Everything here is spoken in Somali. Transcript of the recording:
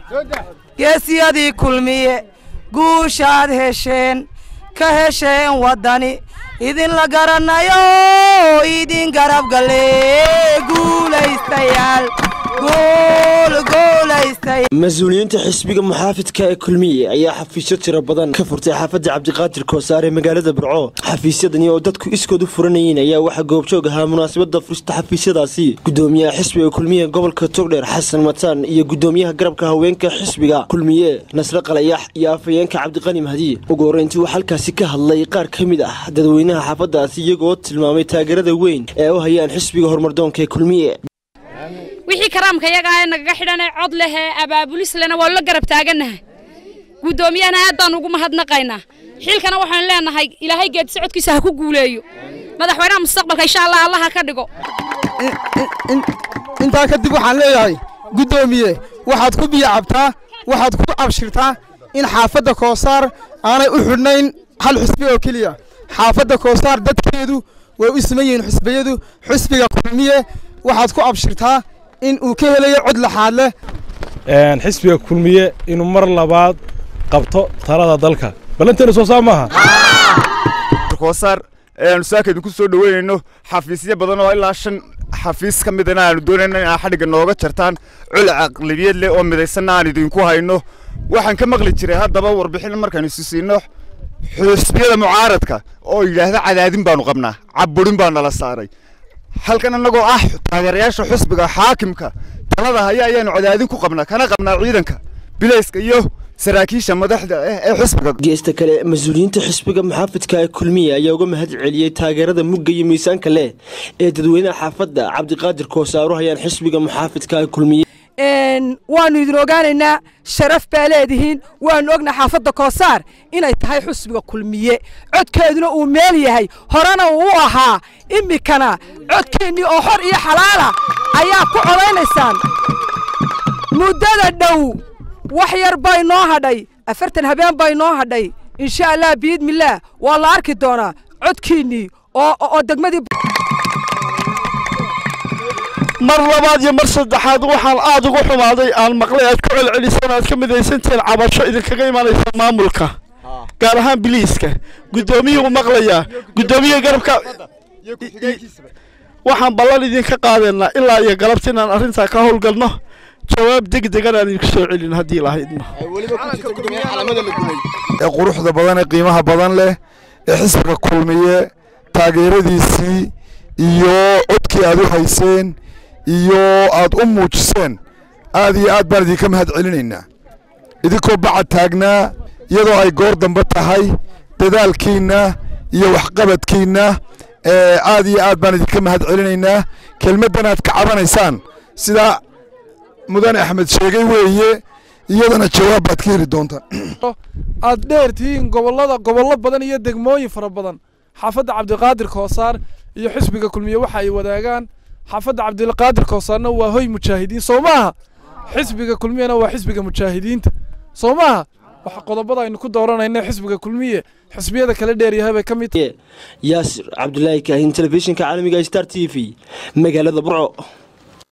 geesiyadii kulmiye guushaad hesheen ka hesheen waddani idinla garanayo idin garab gale guulaystayaal mas-uuliyiinta xisbiga muxaafidka ee kulmiye ayaa xafiisyo tiro badan ka furtay xaafadda cabdiqaadir koosaar ee magaalada burco xafiisyadani oo dadku iskood u furanayeen ayaa waxaa goobjoog ahaa munaasabada furista xafiisyadaasi gudoomiyaha xisbiga kulmiye gobolka togdheer xasan mataan iyo gudoomiyaha garabka haweenka xisbiga kulmiye nasre qalayax iyo afhayeenka cabdiqani mahdi ugu horreyntii uu halkaasi ka hadlay qaar ka mid ah dadweynaha xaafadaasi iyagoo tilmaamay taageerada weyn ee u hayaan xisbiga horumardoonka ee kulmiye wixii karaamka yaga ee nagaga xidhanee cod leh ee abaabulis lena waa la garab taagannahay guddoomiyahana aad baan ugu mahadnaqaynaa xilkana waxaan leenahay ilaahay geedi socodkiisa ha ku guuleeyo madaxweynaha mustaqbalka insha allah allaha ka dhigo intaa kadib waxaan leeyahay guddoomiye waxaad ku biyo cabtaa waxaad ku abshirtaa in xaafadda koosaar aanay u xidhnayn hal xusbi oo keliya xaafadda koosaar dadkeedu way u siman yihiin xusbiyadu xusbiga kulmiye waxaad ku abshirtaa in uu ka helayo cod laxaad leh xisbiga kulmiye inuu mar labaad qabto talada dalka ballanteena soo saa maaha koosaar aanu saaka idinku soo dhoweynayno xafiisyo badan oo ilaa shan xafiis ka midana aanu doonayno in aa xadhigga nooga jartaan cul caqlibiyad leh oo midaysanna aan idinku hayno waxaan ka maqli jiray haddaba warbixin markaan isu siino xusbiyada mucaaradka oo yidhaahda cadaadin baanu qabnaa caburin baa nala saaray halkan annagoo ah taageerayaasha xusbiga xaakimka talada haya ayaanu cadaadin ku qabnaa kana qabnaa ciidanka bilayska iyo saraakiisha madaxda ah ee xusbiga geesta kale mas-uuliyiinta xisbiga muxaafidka ee kulmiye ayaa uga mahad celiyey taageerada mugga iyo miisaanka leh ee dadweynaha xaafadda cabdiqaadir koosaaru hayaan xisbiga muxaafidka ee kulmiye waannu idin ogaanaynaa sharaf baa leedihiin waannu ognaa xaafadda koosaar inay tahay xusbiga kulmiye codkeeduna uu meel yahay horena uu u ahaa iminkana codkeennii oo xor iyo xalaala ayaa ku codaynaysaan muddada dhow wax yar bay noo hadhay afartan habeen bay noo hadhay insha allah biidmillaah waa la arki doonaa codkiinnii oo degmadii mar labaad iyo mar saddexaad waxaan aad ugu xumaaday aan maqlay aad ku celcelisaan aad ka midaysantihiin cabasho idinkaga imanaysa maamulka gaar ahaan biliiska guddoomiyuhu maqlayaa guddoomiyaha garabka waxaan ballan idinka qaadaynaa ilaa iyo galabta inaan arrintaa ka howlgalno jawaab deg degan aan idinku soo celin haddii lahaydna ee quruxda badan ee qiimaha badan leh ee xisbiga kulmiye taageeradiisii iyo codkii aad u hayseen iyo aad u muujiseen aad iyo aad baan idinka mahad celinaynaa idinkoo bacad taagnaa iyadoo ay goor dambe tahay dadaalkiinna iyo waxqabadkiinna aad iyo aad baan idinka mahad celinaynaa kelmaddan aad ka cabanaysaan sidaa mudane axmed sheegay weeye iyadana jawaab baad ka heli doontaan aad dheer tihiin gobollada gobollo badan iyo degmooyin fara badan xaafadda cabdiqaadir koosaar iyo xisbiga kulmiye waxa ay wadaagaan xaafadda cabdiqaadir koosaarna waa hoy mujaahidiin soo maaha xisbiga kulmiyena waa xisbiga mujaahidiinta soo maaha wax qodobada aynu ku dooranayna xisbiga kulmiye xisbiyada kala dheeryahay bay ka mid yaasir cabdulaahi kaahin telefishinka caalamiga star t v magaalada burco